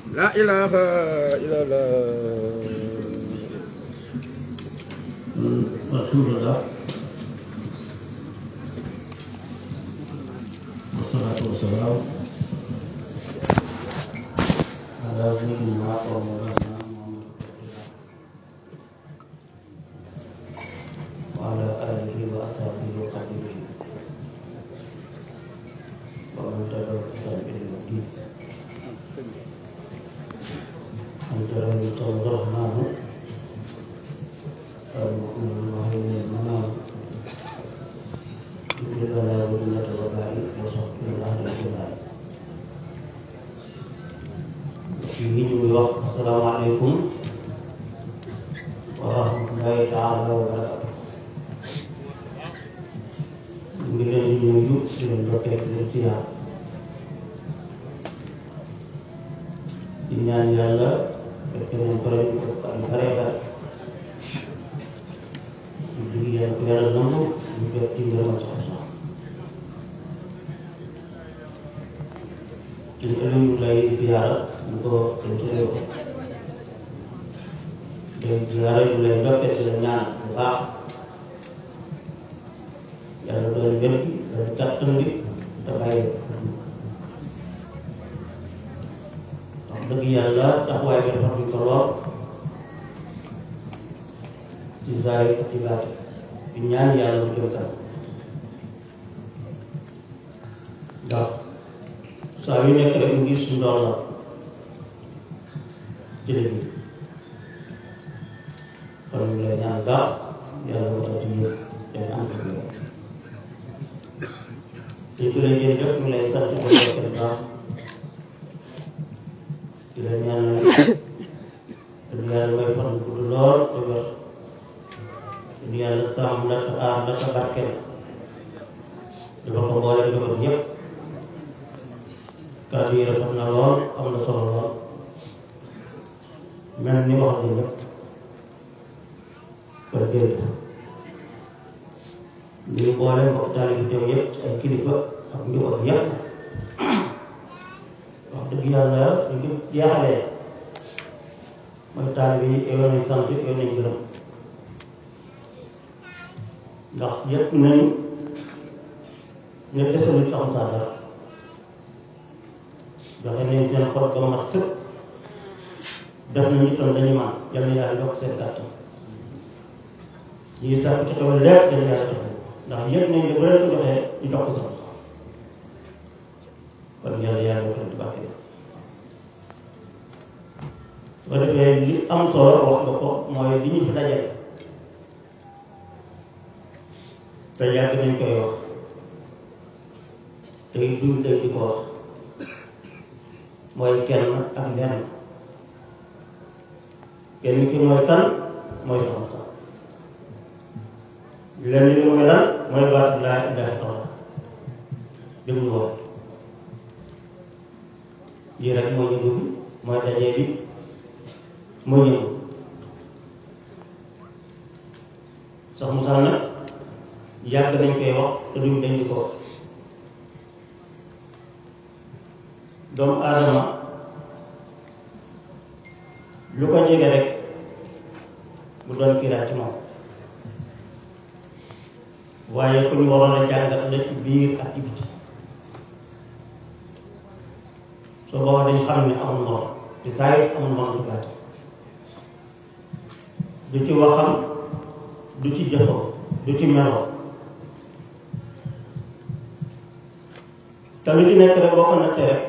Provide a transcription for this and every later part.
لا إله إلا الله الحمد لله والصلاة والسلام على سيدنا ومولانا محمد وعلى آله وأصحابه وقدره ومن تبعهم بإحسان إلى يوم الدين أنت رب الرحمن المؤمن المهيمن المنام يجعلنا ولية الوباء وصحبه الأهل الجبال fii ñu ngi wax asalaamaaleykum wa rahmatullahi taala wa barakatu ñu ngi leen di nuyu di leen dokkee di leen siyaar di ñaan yàlla fekk nañ ko ren ko at yu bare bare ñu dugg yàlla ko yàlla nangu ñu jot ci ngërëmal soxna suñu ëllëg ñu lay ziyaara ñu ko dañ ci réew day ziyaara ñu lay ndokkee di la ñaan bu baax yàlla doon wér gi doon kàttan gi te bàyyi wax dëgg yàlla taxawaay bi rafetlu ko lool ci zaahir ak ci baatin di ñaan yàlla mu jëm kanam ndax saa yu nekk rek mu ngi suñu doon la ci la biir kon ñu lay ñaan baax yàlla mu tax si yëpp dañ ànd ak yow te ku la jël lépp mu lay sant ko lekk baax di la ñaan dëgg yàlla may fan gudd lool te wér dëgg yàlla sàmm la te aar la te barkeel dafa ko boole njaboot yëpp kàddu yi rafet na lool am na solo lool mel ni wax nañ ñëpp kon jërëjëf ñu ngi boole mbokk taalibe teew yëpp ci ay kilifa ak njaboot yëpp wax dëgg yàlla ñu ngi jeexalee mooy taalibe yi yow nañ sant yow nañ gërëm ndax yëpp nañ ne desalu ci am saa dara joxe nañ seen xol ba mat sëpp def nañu itam dañu man yal na yàlla yokk seen kàttan ñu ngi sàkk ci xewal lépp dañu yàlla joxe ndax yëpp nañ ne bu leen ko joxee ñu jox ko sax kon yàlla yàlla yokk leen di bàkke su ko defee li am solo wax nga ko mooy li ñu fi dajale te yàgg nañ koy wax te duñ tey di ko wax mooy kenn ak lenn kenn ki mooy kan mooy soxna sax lenn li mooy lan mooy baatu laa ilaaha illallaah déglu wax lii rek mooy yëngu bi mooy dajee bi mooy yëngu sax mu sax nag yàgg nañ koy wax te duñ dañ di ko wax doomu aadama lu ko jege rek bu doon kiiraat ci moom waaye ku ñu waroon a jàngat la ci biir ak ci biti soo boobaa dañ xam ne amul morom ci saayir amul morom ci baati du ci waxam du ci jëfam du ci meloo te lu ci nekk rek boo ko nattee rek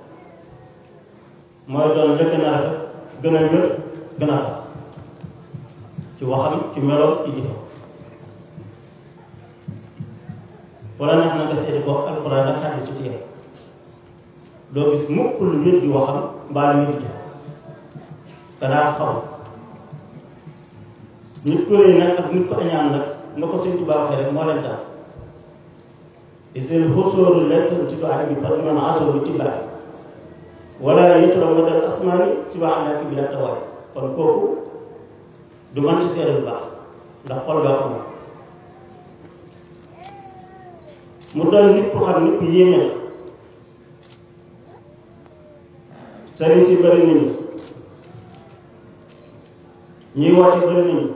mooy doon la gën a rafet gën a wér gën a baax ci waxam ci meloom ci jëfam wala neex na nga seeti ko alxuraan ak xadis ci téere doo gis mukk lu wér di waxam mbaa lu wér di jëfam danaa xaw nit ko rëy nag ak nit ko añaan nag nga ko Sëñ Tuubaa waxee rek moo leen daal isil xusóoru lesan ci doxale bi far man atoo bi tibbaay wala yëtula ma dal asmaani si wax naa ki bi la tawaay kon kooku du man ci seere lu baax ndax xol gaa ko moom mu doon nit ku xam nit ku yéeme la sëriñ si bëri nañu ñuy woote bëri nañu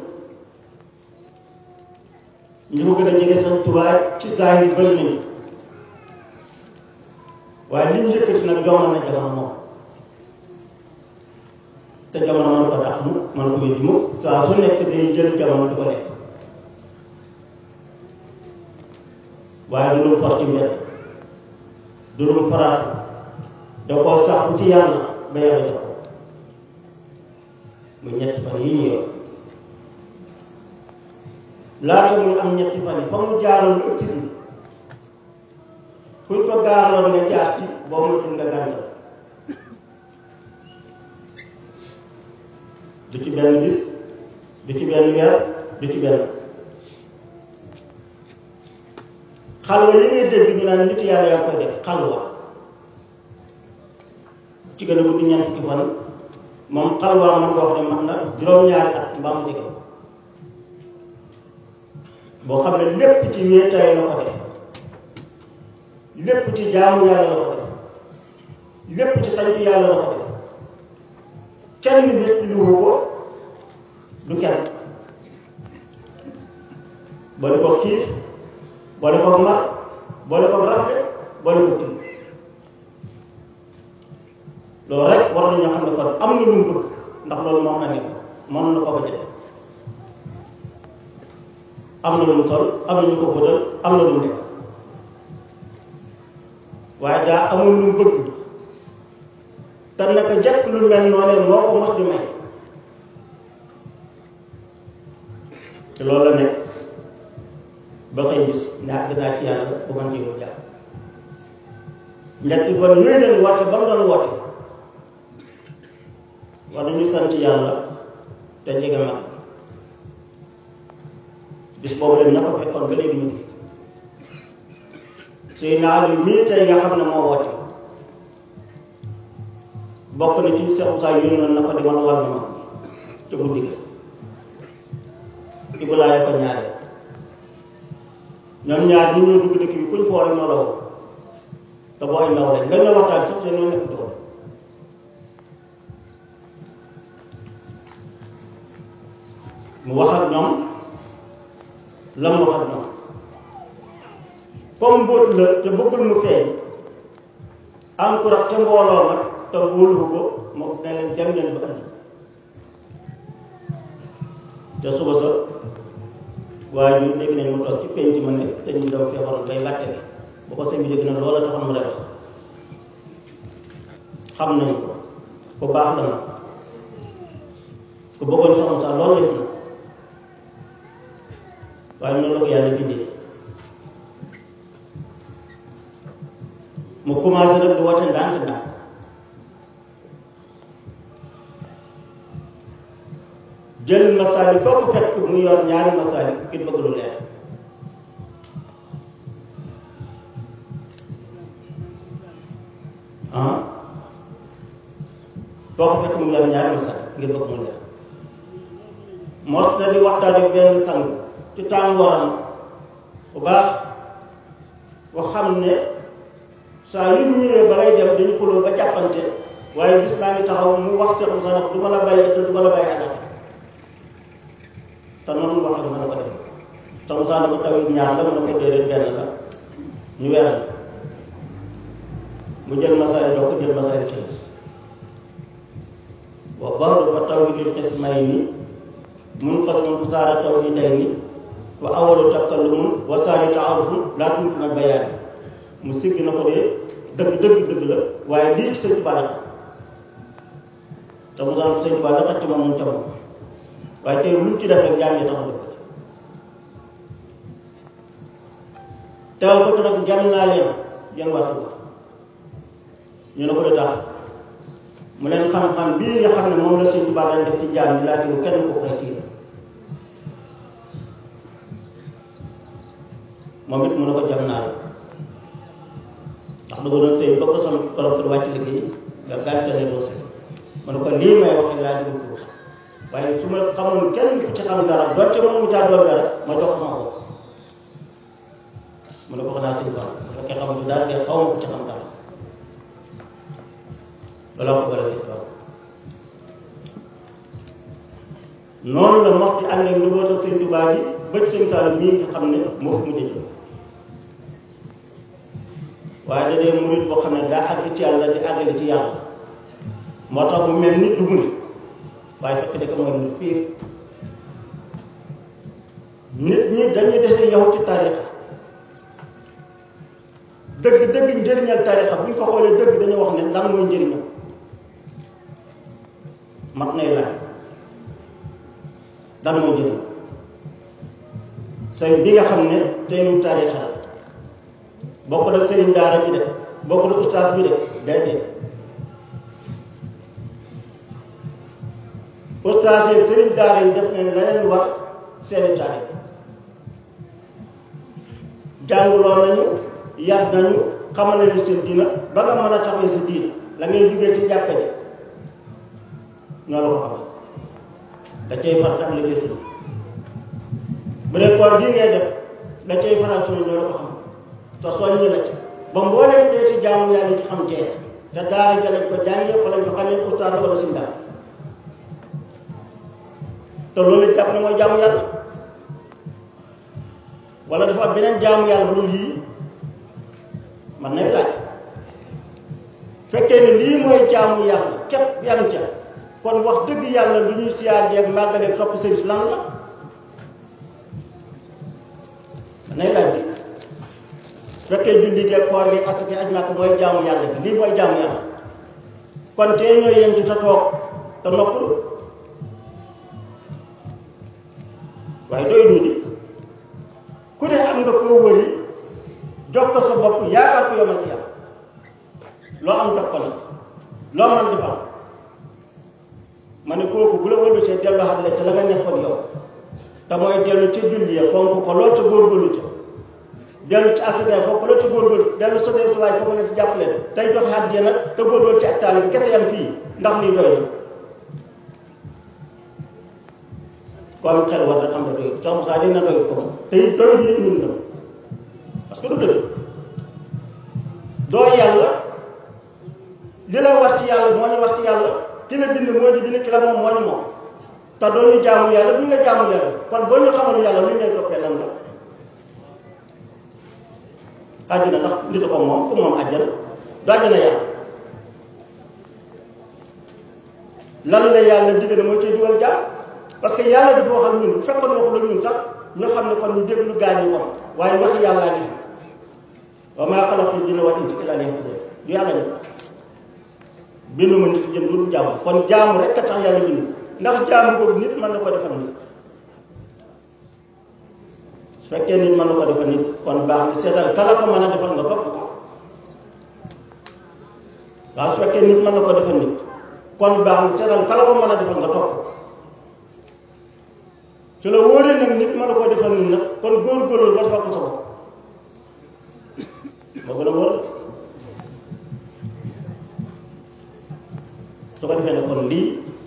ñu ko gën a jege Sëriñ Tuubaa ci saa yi bëri nañu waaye li ñu yëkkati nag jomal na jamono moom te jamono mën ko dàq mu mën ko wéddi mu saa su nekk day jël jamono di ko lekk waaye du lu for ci mbedd du lu faraatu da koo sax ci yàlla ba yàlla jox ko muy ñetti fan yi ñu yor laata muy am ñetti fan yi fa mu jaaroon ëtt bi kuñ ko gaarloon nga jaar ci boo moytul nga gàntal du ci benn bis du ci benn weer du ci benn xalwa yi ngay dégg ñu naan nit yàlla yaa koy def xalwa ci gën a guddi ñeent fukki fan moom xalwa man nga wax ne man na juróom-ñaari at mbaa mu jege boo xam ne lépp ci wéetaay la ko def lépp ci jaamu yàlla la ko def lépp ci xañtu yàlla la ko def kenn nit lu ko du kenn boole ko xiif boole ko mar boole ko rafle boole ko tiit loolu rek war nañoo xam ne kon am na lu mu bëgg ndax loolu moom na nekk mën na ko ba jëlee am na lu mu sol am na ñu ko fóotal am na lu mu nekk waaye daa amul lu mu bëgg te naka jekk lu mel noonee moo ko mos di may te loolu la nekk ba xëy bis ne àgg naa ci yàlla bu man ci lu jàpp ñetti fan yooyu leen woote ba mu doon woote war nañu sant yàlla te jege mag bis boobu leen ña ko fekkoon ba léegi ñu ngi suy naa lu mii tey nga xam ne moo woote bokk na ci Cheikh Moussa yónnoon na ko di man wàllu ma ca guddi ga Ibulaay ko ñaare ñoom ñaar ñu ñoo dugg dëkk bi kuñ foor rek ñoo la woo te boo ay ndaw rek nga ñoo waxtaan sax seen ñoo nekk doon mu wax ak ñoom lam wax ak ñoom comme mbóot la te bëggul mu feeñ am ku rax ca mbooloo ma te wóolu ko moo ne leen dem leen ba andi te suba sa waaye ñu dégg nañ mu toog ci penc ma ne te ñu daw feebaroon bay bàtte bu ko sëñ bi dégg na loola taxoon mu def xam nañ ko ku baax la nag ku bëggoon soxna sax loolu yëpp na waaye noonu la ko yàlla bindee mu commencé nag di woote ndànk ndànk jël masaali foo ko fekk mu yor ñaari masaali ngir bëgg lu leer ah foo ko fekk mu yor ñaari masaali ngir bëgg mu leer mos na di waxtaane benn sang ci tàngooram bu baax bu xam ne saa yu ñu ñëwee ba ngay dem dañu xuloo ba jàppante waaye bis naa ngi taxaw mu wax Cheikh Moussa nag du ma la bàyyi te du ma la bàyyi àll te noonu wax dëgg mën na ko def te Moussa dafa taw it ñaar la mën na ko déedéet benn la ñu weeral mu jël masaay jox ko jël masaay xëy wa ba'du fa tawhidul qismayni munqasimun saara tawhidayni wa awwalu takallumun wa saani ta'arufun laa tumkinu bayaan mu sigg na ko dee dëgg dëgg dëgg la waaye lii ci sëñ Tuubaa la te Moussa sëñ Tuubaa la xatti moom mu ca moom waaye tey lu mu ci def rek jàngee tax def ko ci teewal ko te nag jàmm naa leen yéen waa Tuubaa ñu ne ko de tax mu leen xam-xam bii nga xam ne moom la sëñ Tuubaa daan def ci jaam yi laaj ko kenn ko koy tiir moom it mu ne ko jàmm naa la ndax dugg doon sëy ba ko sama borom kër wàcc liggéey nga gàntale doo sëy mu ne ko lii may waxee laa dugg ko waaye su ma xamoon kenn ku ci xam dara doon ci moom mu caa doon dara ma jox sama bopp mu ne ko xanaa sëñ Fall bu fekkee xamatu dara de xaw ma ku ci xam dara balaa ko bala ci kaw noonu la moxti ànd ak njabootu sëñ Tuubaa bi ba ci sëñ Saalum mii nga xam ne moo fi mujj jóg waaye da dee murit boo xam ne daa àgg ci yàlla di àggale ci yàlla moo tax mu mel ni du murit waaye fekk dëkk mooy murit piir nit ñi dañuy dese yow ci tarixa dëgg dëgg njëriñal tarixa bu ñu ko xoolee dëgg dañu wax ne lan mooy njëriñam mat nay laaj lan mooy njëriñ sëriñ bi nga xam ne teelu tarixa la bokk na sëriñ daara bi de bokk na ustaas bi de déedéet ustaas yi sëriñ daara yi def ne la leen war seeni taalibe jànguloo nañu yar nañu xamal nañu seen diina ba nga mën a taxawee sa diina la ngay duggee ci jàkka ji ñoo la ko xam da cay farat ak la cay sunu bu dee koor gi ngay def da cay farat sunu ñoo la ko xam te soññi la ci ba mbooleem dee ci jaamu yàlla ci xam tee te daara ja lañ ko jàngee fa lañ ko xamee ustaas wala si daal te loolu jàpp ne mooy jaamu yàlla wala dafa am beneen jaamu yàlla bu dul yii man nay laaj fekkee ne lii mooy jaamu yàlla képp yam ca kon wax dëgg yàlla lu ñuy siyaar jeeg màggaleeg topp sëriñ lan la man nay laaj bi fekkee julli geeg koor gi asaka aj màkk mooy jaamu yàlla bi lii mooy jaamu yàlla kon tey ñoo yem ci sa toog te noppalu waaye doy ñu di ku ne am nga koo wëri jox ko sa bopp yaakaar ko yomal ci yàlla loo am jox ko nag loo man defal ma ne kooku bu la wëllu see dellu xat la te la nga nekkoon yow te mooy dellu ca julli ya fonk ko lool ca góorgóorlu ca dellu ci asaka fonk lool ca góorgóorlu dellu sa dee sa waay foofu ne ci jàppale tey joxe àddiya nag te góorgóorlu ci ak taali bi kese yam fii ndax lii doy na ko am xel war na xam ne doyut sax Moussa dina doyut ko te it doyut nit ñun la parce que du dëgg doo yàlla li la war ci yàlla moo ñu war ci yàlla ki la bind moo ñu bind ki la moom moo ñu moom te doo ñu jaamu yàlla bu ñu la jaamu yàlla kon boo ñu xamal yàlla lu ñu lay toppee lan la àjjana ndax nit ko moom ku moom àjjana du àjjana yàlla lan la yàlla digal mooy cay dugal jaam parce que yàlla di wax ak ñun bu fekkoon waxu la ñun sax ñu xam ne kon ñu déglu gaa ñi wax waaye wax yàllaa ngi fi wa maa xalaqtul jinna wal insa illaa liya'buduun du yàlla ñu bindu ma nit jëm lu jaamu kon jaamu rek a tax yàlla bindu ndax jaamu boobu nit mën na ko defal nit su fekkee nit mën na ko defal nit kon baax na seetal kala ko mën a defal nga topp ko waaw su fekkee nit mën na ko defal nit kon baax na seetal kala ko mën a defal nga topp ko su la wóoree nag nit mën na koo defal nit nag kon góor-góorlu ba defal ko sa bopp moo gën a wóor su ko defee ne kon lii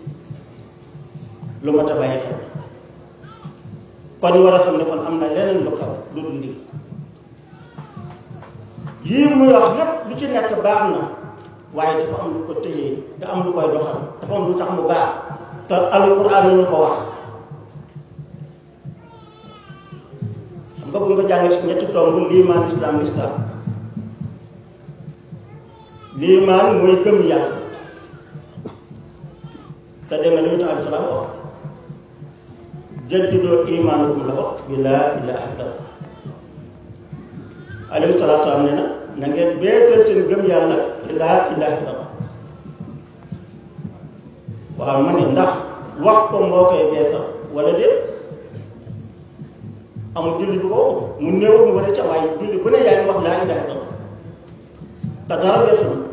lu mat a bàyyi xel kon ñu war a xam ne kon am na leneen lu xew lu dul lii yii muy wax lépp lu ci nekk baax na waaye dafa am lu ko tëyee te am lu koy doxal dafa am lu tax mu baax te alquran nañu ko wax xam nga bu nga jàngee si ñetti tomb liimaan islam lislam liimaan mooy gëm yàlla te dégg nga li ñu tax aleyhi salaam wax jaddidoo imaanukum la wax bi laa ilaaha illallah alayhi salaatu salaam ne na na ngeen beesal seen gëm yàlla bi laa ilaaha illallah waaw ma ne ndax wax ko moo koy beesal wala déet amul julli bu ko waxut mu néew mu war a ca waaye julli bu ne yaa ngi wax laa ilaaha illallah te dara beesu na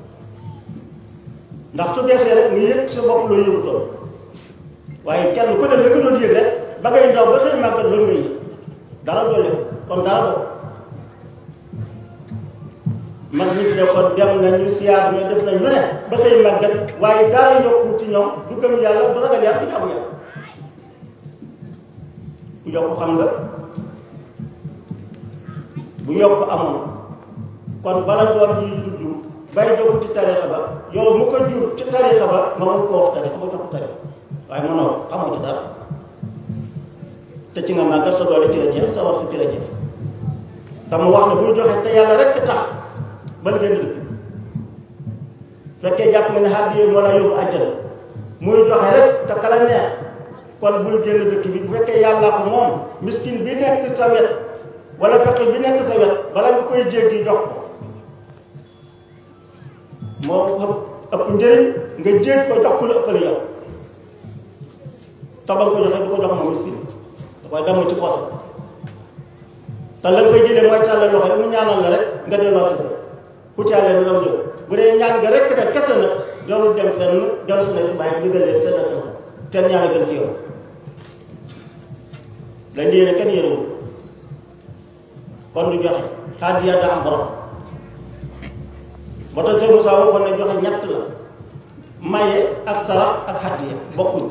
ndax su beesee rek nga yëg sa bopp loo yëgutoon waaye kenn ku ne la nga doon yëg rek ba ngay ndaw ba xëy màggat loolu ngay yëg dara doole kon dara bokk mag ñi fi ne kon dem nañu siyaar ñu def nañ lu ne ba xëy màggat waaye dara yokku ci ñoom du gëm yàlla du ragal yàlla du jaamu yàlla ku yokk xam nga bu yokk amoon kon bala doom yi juddu bàyyi jogu ci tarixa ba yow mu ko jur ci tarixa ba nga mun ko wax tarixa ba jox ko tarixa waaye mënoo xamoo ci dara te ci nga màggal sa doole ci la jeex sa war sa ci la jeex te mu wax ne buy joxe te yàlla rek tax ba génn dëkk fekkee jàpp nga ne hadiya moo la yóbbu àjjana muy joxe rek te kala neex kon bul génn dëkk bi bu fekkee yàlla ko moom miskin bi nekk sa wet wala fekkee bi nekk sa wet bala nga koy jéggi jox ko moo ëpp ëpp njëriñ nga jégg ko jox ko lu ëppale yow te ba nga ko joxee du ko jox moom miskin da koy damm ci poosam te la nga fay jëlee mooy tàllal loxo mu ñaanal la rek nga delloo si ku caalee lu lam jëw bu dee ñaan nga rek nag kese nag jarul dem fenn jarul si nekk si bàyyi digal leen seen atam ten ñaan a gën ci yow dañ yéene kenn yéenewul kon du joxe hadiya daa am borom moo tax Seydou Moussa waxoon ne joxe ñett la maye ak sarax ak hadiya bokkuñ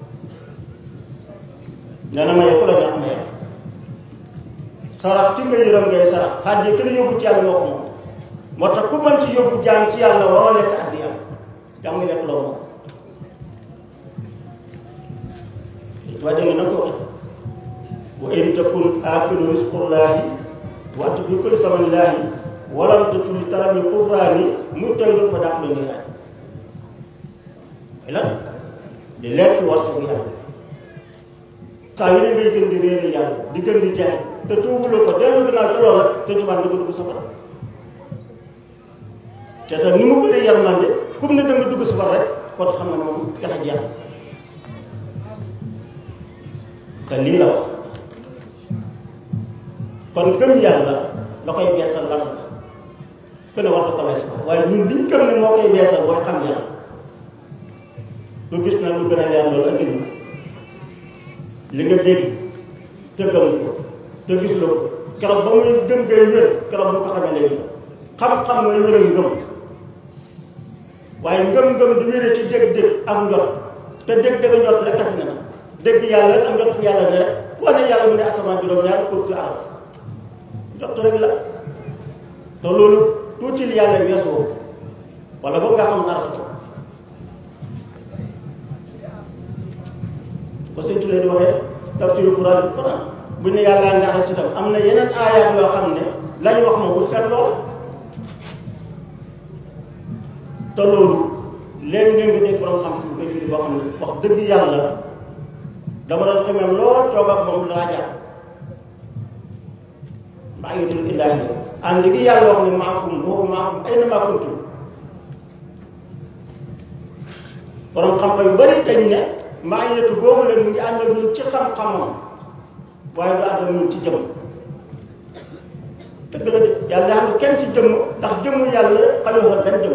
nee na maye ku la neex maye sarax ki nga yërëm ngay sarax hadiya ki la yóbbu ci yàlla moo ko moom moo tax ku mën ci yóbbu jaam ci yàlla waroo lekk hadiya jaam nga lekk loo moom waa dégg nga na ko waxee wa in takun aakilu risqullaahi wa anta bi kulli samanillaahi walam tatuli tarabil kufraani mujtahidun fa daaxlu niiraan mooy lan di lekk war sagu yàlla saa yu ne ngay gën di réere yàlla di gën di jeex te tuubuloo ko dellu gannaaw ci loola te tubaab di ko dugg safara te te ni mu bëree yërmande comme ne da nga dugg safara rek kon xam nga ne moom jax jeex te lii la wax kon gëm yàlla la koy beesal lan la ku ne war na ko lay sax waaye ñun liñ gëm ne moo koy beesal booy xam yàlla lu gis na lu gën a leer loolu andi na li nga dégg te gëm ko te gis la ko keroog ba muy gëm ngay wér keroog bu ko xamee lay wér xam-xam mooy wéral ngëm waaye ngëm-ngëm du wéree ci dégg-dégg ak njot te dégg-dégg njot rek tax na nag dégg yàlla rek ak njot fu yàlla ne rek koo ne yàlla mu ne asamaan juróom-ñaar pour fi aras njot rek la te loolu tuuti li yàlla weesu woo wala boog nga xam aras ko ko sëñ Tulee di waxee tafsiru Quran bi Quran bu ne yàllaa nga aras itam am na yeneen aayaat yoo xam ne lañ wax ma bu seet loola te loolu léegi-léegi nga dégg borom xam-xam koy firi boo xam ne wax dëgg yàlla dama doon xamee lool toog ak moom laa jàpp maa ngi tudd illaahi ànd gi yàlla wax ne maakum boobu maakum ay na maa kuntum borom xam-xam yu bari dañ ne maa ngi yetu googu leen mu ngi ànd ak ñun ci xam-xamam waaye du ànd ak ñun ci jëm dëgg la de yàlla xam ne kenn ci jëmm ndax jëmmu yàlla xajoo la benn jëmm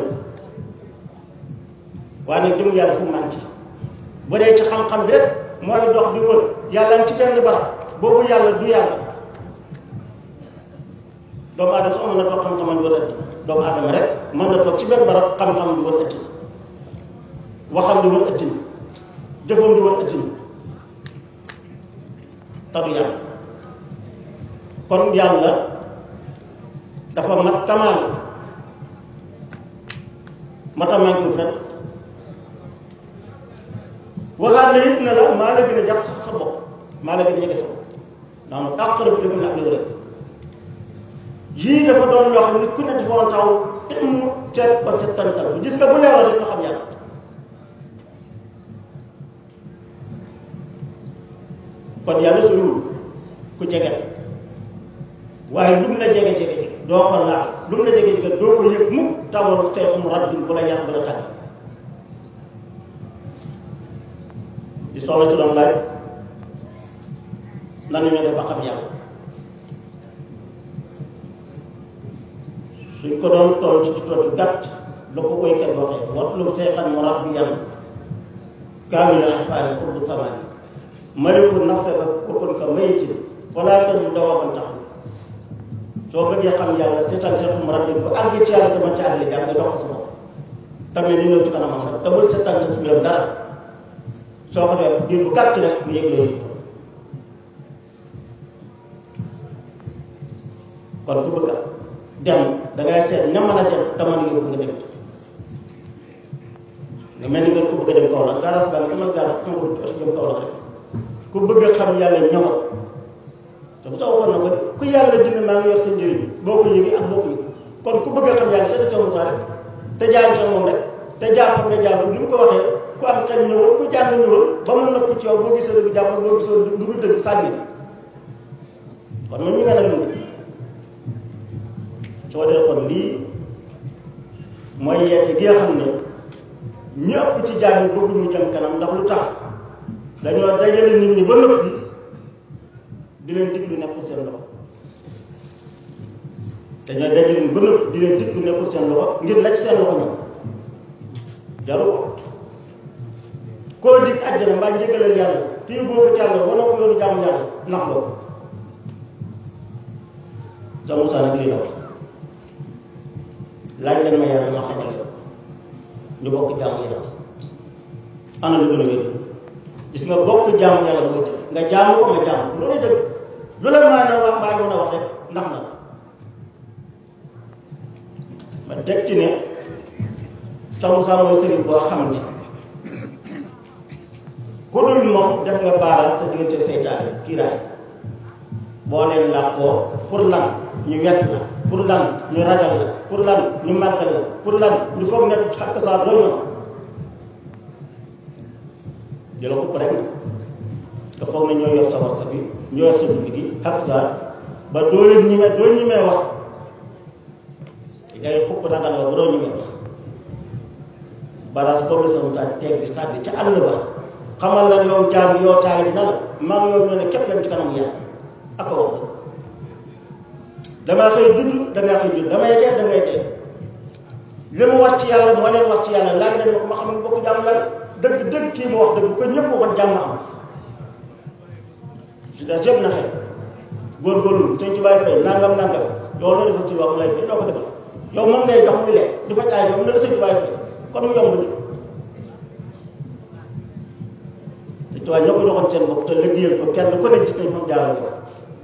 waaye nag jëmmu yàlla fu manqué bu dee ci xam-xam bi rek mooy dox di wër yàlla ngi ci benn barab boobu yàlla du yàlla doomu aadama sax mën na toog xam-xamam di wër ëtt doomu aadama rek mën na toog ci benn barab xam-xam di wër ëtt waxam di wër ëtt ni jëfam di wër ëtt ni te du yàlla kon yàlla dafa mat kamaal matamankiwul fen waxaat na it ne la maa la gën a jax sax sa bopp maa la gën a jege sa bopp ndax nag aqrabu ilaykum min hablil warid yii dafa doon loo xam ne ku ne dafa woon taw te mu seet ko settantal bu gis nga bu leeral rek nga xam yàlla kon yàlla soriwul ku jege waaye lu mu la jege jege jege doo ko laal lu mu la jege jege doo ko yëg mukk tawal seexum rabbin bu la yar bu la tàgg di soxla ci doon laaj nan ñu def ba xam yàlla suñ ko doon toll ci tontu gàtt la ko koy kat waxee watlu seexan mu rabbiyan kaamil alfaani qurbu samaani maliku nafsaka wakun ka mayitin wala tadu dawaban tax soo bëggee xam yàlla seetal seexum rabbin bu àgg ci yàlla te man ci àgg jàng nga dox ko sa bopp tamit ni ñëw ci kanamam nag te bul seetal ci biiram dara soo ko def diir bu gàtt rek mu yëg loo yëg kon ku bëgg dem da ngay seet ña mën a dem te mën a yóbbu nga dem nga mel ni nga ku bëgg a dem kaw la gaaraas baa ngi demal gaaraas ma ko oto jëm kaw la rek ku bëgg a xam yàlla ñëwal te bu tax waxoon na ko de ku yàlla dina maa ngi yor sa njëriñ boo ko yëgee ak boo ko yëg kon ku bëgg a xam yàlla seeta sa mutaa rek te jaar ca moom rek te jaar fa nga jaar ni mu ko waxee ku am xel ñëwal ku jàng ñëwal ba mu nopp ci yow boo gisee dëgg jàppal boo gisoo du du dëgg sànni kon man ñu mel ne lu soo dee kon lii mooy yeete gi nga xam ne ñu ëpp ci jaam yi bëgg ñu jëm kanam ndax lu tax dañoo dajale nit ñi ba noppi di leen diglu nekkul seen loxo dañoo dajale nit ba noppi di leen diglu nekkul seen loxo ngir la ci seen loxo ñoom jaru ko koo dig àjjana mbaa njëgalal yàlla kii boo ko càll wana ko yoonu jaamu yàlla nax loo ca Moussa nag lii la wax laaj leen ma yàlla ma xamal la ñu bokk jaamu yàlla ana lu gën a wér gis nga bokk jaamu yàlla mooy dëgg nga jaamu ko nga jaamu ko loolu dëgg lu la maa na wax mbaa mën a wax rek ndax na ma teg ci ne sa Moussa mooy sëriñ boo xam ne ku dul moom def nga baaraas sa diggante seytaane kiiraay boo leen làqoo pour lan ñu wet la pour lan ñu ragal la pour lan ñu màggal la pour lan ñu foog ne xakk saa doy na di la xupp rek na nga foog ne ñoo yor sa warsa bi ñoo yor sa dund gi xakk saa ba doo leen ñime doo ñimee wax ngay xupp ragal la ba doo ñimee wax baraas boobu la sama taal teeg bi sànni ca àll ba xamal la yow jaam yow taal bi na la maa ngi yow ñoo ne képp dem ci kanamu yàlla ak a wax damaa xëy judd dangaa xëy judd damay dee dangay dee li mu wax ci yàlla moo leen wax ci yàlla laaj leen ma ko ma xam ne bokk jàmm yàlla dëgg dëgg kii mu wax dëgg bu ko ñëpp waxoon jàmm am si des yëpp na xëy góorgóorlu sëñ ci bàyyi fay nangam nangam yow loolu defal ci wax mu lay fay doo ko defal yow moom ngay jox muy lekk di fa jaay yow na la sëñ ci bàyyi fay kon mu yomb ni sëñ ci bàyyi ñoo ko joxoon seen bopp te liggéeyal ko kenn ku ne gis nañ moom jaaral ko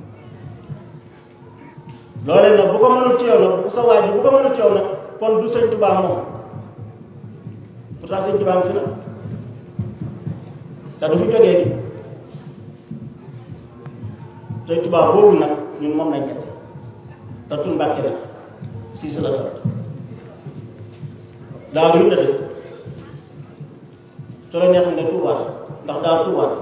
loolee nag bu ko mënul ci yow nag bu sa waay ji bu ko mënul ci yow nag kon du sëñ Tuubaa moom pourtant sëñ Tuubaa ngi fi nag te du fi jógee di sëñ Tuubaa boobu nag ñun moom nañ jate te tur Mbàkke la si sa la sant daaw yi la def su la neex nga Tuubaa la ndax daaw Tuubaa la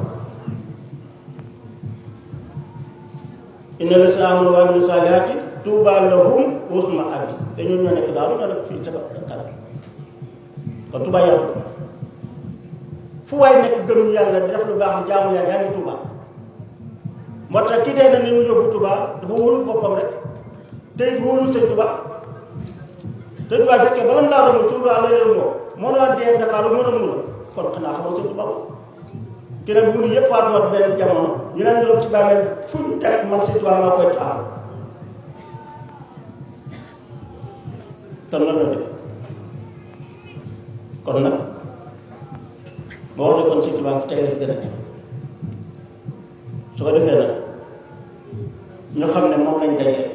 inna la si amanu wa amilu saalihaati tuuba lahum husna abi te ñun ñoo nekk daal ñoo nekk fii ca kanam kon tuuba yàlla fu waay nekk gëm yàlla di def lu baax di jaamu yàlla yaa ngi tuuba moo tax ki dee na ni mu yóbbu tuuba dafa wóolu boppam rek te it wóolu sëñ tuuba sëñ tuuba fekkee bala mu laa romb tuuba la leen moo moo la dee Dakar lu mu romb la kon xanaa xamoo sëñ tuuba ba ki nag bu ñu yëpp waat waat benn jamono ñu leen doon ci bàmmeel fu ñu teg man sëñ tuuba maa koy taal kon lan la def kon nag boo wax ne kon sëñ Tuubaa tey la fi gën a nekk su ko defee nag ñu xam ne moom lañ dajee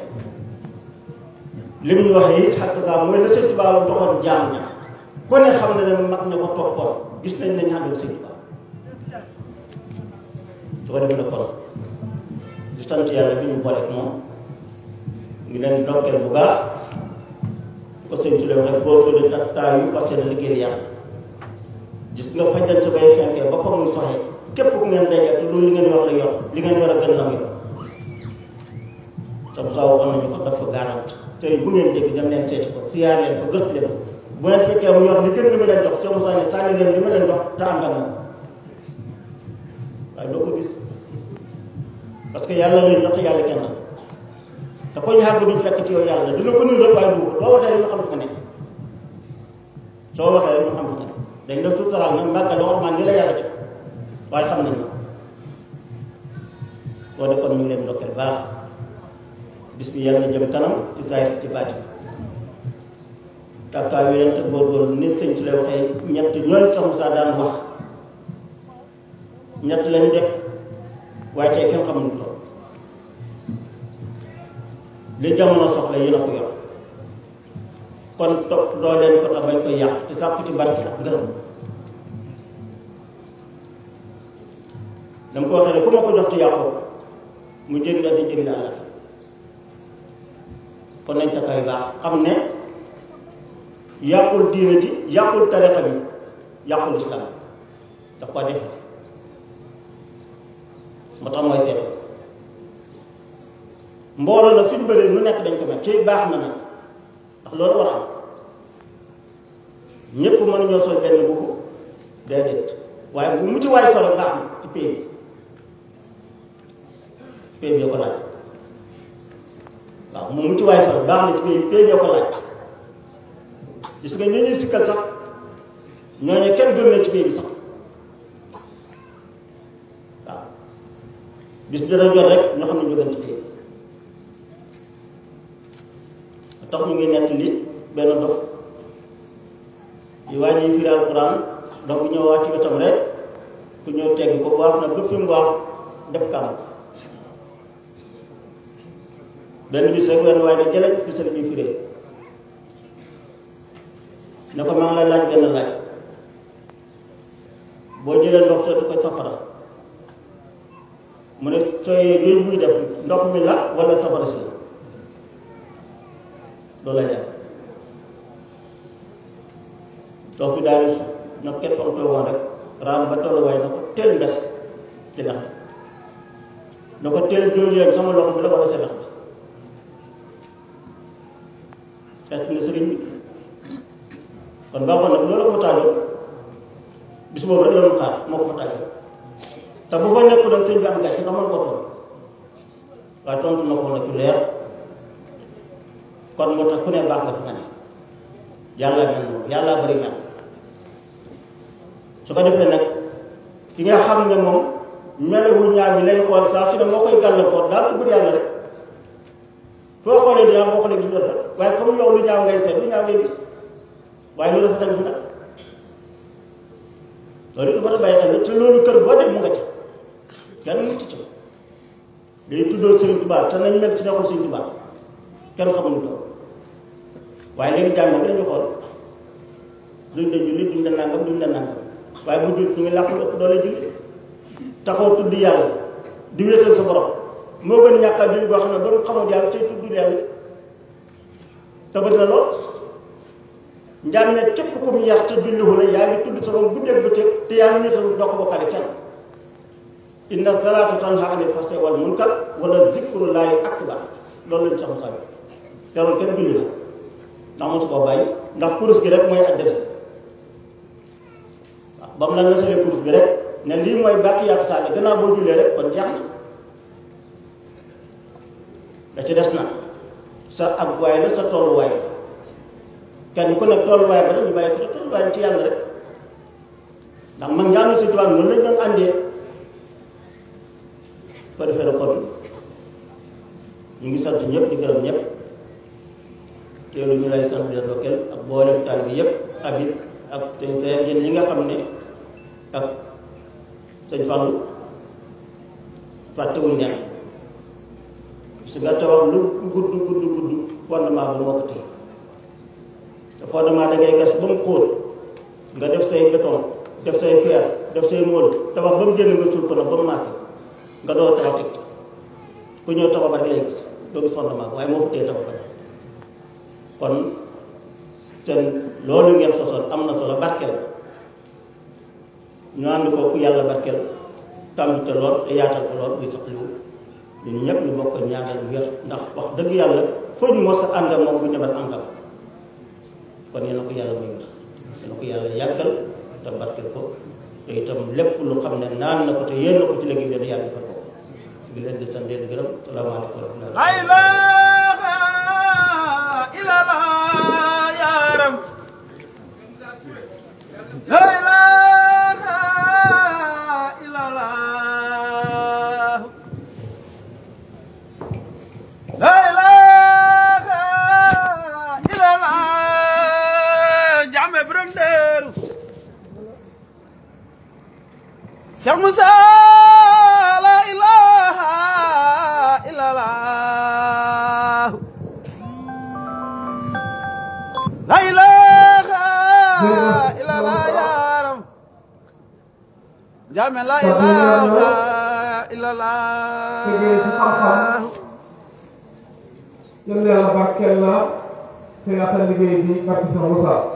li muy waxee it xakk saa mooy la sëñ Tuubaa la doxoon jaam ña ku ne xam ne ne mag ña ko toppoon gis nañ ne ñaanal sëñ Tuubaa su ko defee nag kon di sant yàlla bi ñu booleeg moom ñu leen ndokkeel bu baax ko sëñ Tuubaa waxee góorgóorlu tax taa yu fas yéene liggéeyal yàlla gis nga fajjante bay fenkee ba fa muy soxee képp ku ngeen dajee te loolu li ngeen yor la yor li ngeen yor a gën lam yor sa saa waxoon nañu ko daf ko garant tey bu ngeen dégg dem leen seeti ko siyaar leen ko gëstu leen ko bu ngeen fekkee mu yor li gën li ma leen jox soo Moussa ne sànni leen li ma leen jox te ànd ak moom waaye doo ko gis parce que yàlla lay jox te yàlla kenn te ko ñu xàgg duñ fekk ci yow yàlla dina ko nuyu rek waaye du ko boo waxee rek ñu xam ko nekk soo waxee rek ñu xam ko nekk dañ la suturaal nag màggal la ormaan ni la yàlla def waaye xam nañ boo de kon ñu ngi leen ndokkeel baax bis bi yàlla na jëm kanam ci zaahir ci baati tàkkaa wi leen te góorgóorlu ni sëñ ci lay waxee ñett ñooñ sa Moussa daan wax ñett lañ de waaye tey kenn xamul tool li jamono soxla yéen a ko yor kon topp doo leen ko tax bañ koy yàq te sàkku ci barke ak ngërëm dama ko waxee ne ku ma ko jox te yàqoo mu jëriñ ak di jëriñ àlla kon nañ takkaay baax xam ne yàqul diine ji yàqul tarixa bi yàqul islam daf ko def moo tax mooy seet mbooloo nag suñ bëree nu nekk dañ ko mel ci baax na nag ndax loolu war a am ñépp mën ñoo sol benn boobu déedéet waaye bu mu ci waay solo baax na ci pay bi pay bi ko laaj waaw moom mu ci waay solo baax na ci pay pay bi ko laaj gis nga ñu ñuy sikkal sax ñooñu kenn gën na ci pay bi sax waaw bis bi dana jot rek ñoo xam ne ñu gën ci pay bi tax ñu ngi nett li benn dox yi waa ji firi alquran donc bu ñëw wàcc ci wetam rek ku ñëw tegg ko wax na bépp mu wax def kàmm benn bis rek wenn waaye ne jëleñ fi sëriñ bi firee ne ko maa ngi lay laaj benn laaj boo jëlee ndox sotti ko safara mu ne sooyee géej buy def ndox mi la wala safara si la loolu lay def ndox bi daal di na kenn fa mu woon rek raam ba tolluwaay na ko teel mbes ci ndax na ko teel jóol leen sama loxo bi la wala sa ndax bi fekk na sëriñ bi kon baaxoon nag loolu ko taajoon bis boobu rek la ñu xaar moo ko fa taajoon te bu fa nekku nag sëñ bi am gàcce ndax mën koo tontu waaye tontu na ko nag lu leer kon moo tax ku ne baax nga fi nga ne yàlla mel noonu yàlla bari ñaan su ko defee nag ki nga xam ne moom melewu ñaar bi lay xool saa su ne moo koy gàllankoor daal di bëgg yàlla rek foo xoolee di boo xoolee gis lu rafet waaye comme yow lu ñaaw ngay seet lu ñaaw ngay gis waaye lu rafet ak bi nag loolu it mën a bàyyi xel te loolu kër boo dem mu nga ca kenn mucc ca day tuddoo Sëriñ Tuubaa te nañ mel si nekkul Sëriñ Tuubaa kenn xamuñu ko waaye léegi jàmm bi lañu xool duñ la julli duñ la nangam duñ la nangam waaye bu jul ñu ngi làqu ëpp doole julli taxaw tudd yàlla di wéetal sa borom moo gën ñàkkaat julli boo xam ne ba mu xamul yàlla tey tudd yàlla te bëri na lool njàmme képp ku mu yar te julliwu la yaa ngi tudd sa borom guddeeg bëccëg te yaa ngi wéetal doo ko bokkale kenn inna salaatu tanha anil fahsaa'i wal munkar wala zikrullaahi akbar loolu lañ sax saa te loolu kenn julli la ndax mosu koo bàyyi ndax kurus gi rek mooy adresse waaw ba mu la nasalee kurus bi rek ne lii mooy bàkki yàqu saa ne gannaaw boo jullee rek kon jeex na da ci des na sa ak waay la sa tolluwaay la kenn ku nekk tolluwaay ba rek ñu bàyyi ko te tolluwaay ci yàlla rek ndax mag ñaanu si tubaab noonu lañ doon àndee ko defee na kon ñu ngi sant ñëpp di gërëm ñëpp teelu ñu lay sant di la dokkeel ak boolem taal bi yëpp abit ak te seen yéen ñi nga xam ne ak sëñ Fallou fàttewuñ leen su nga te wax lu gudd gudd gudd fondement bi moo ko téye te fondement da ngay gas ba mu xóot nga def say béton def say fer def say mool tabax ba mu génn nga suul ko nag ba mu maase nga door tabax teg ku ñëw tabax ba rek lay gis doo gis fondement bi waaye moo fa téye tabax ba kon seen loolu ngeen sosoon am na solo barkeel ñu ànd ko ku yàlla barkeel tàmbite lool te yaatal ko lool buy sax liwu ñun ñëpp ñu bokk ñaanal wér ndax wax dëgg yàlla foo ñu mos a ànd ak moom bu ñëwal àndal kon yéen a ko yàlla muy wér yéen a ko yàlla yàggal te barkeel ko te itam lépp lu xam ne naan na ko te yéen na ko ci léegi leen yàlla defal ko ngi leen di sant leen gërëm salaamaaleykum wa rahmatulah La ilaha illallah ya Rab. La ilaha illallah. La ilaha illallah. Jàmme borom Daaru. Cheikh Moussa la ilaha illallah jaame la Kàddu yi leer na. ilaha illallah tegee ci xam-xam yal na yàlla barkeel la te yaatal liggéey bi barke Cheikh Moussa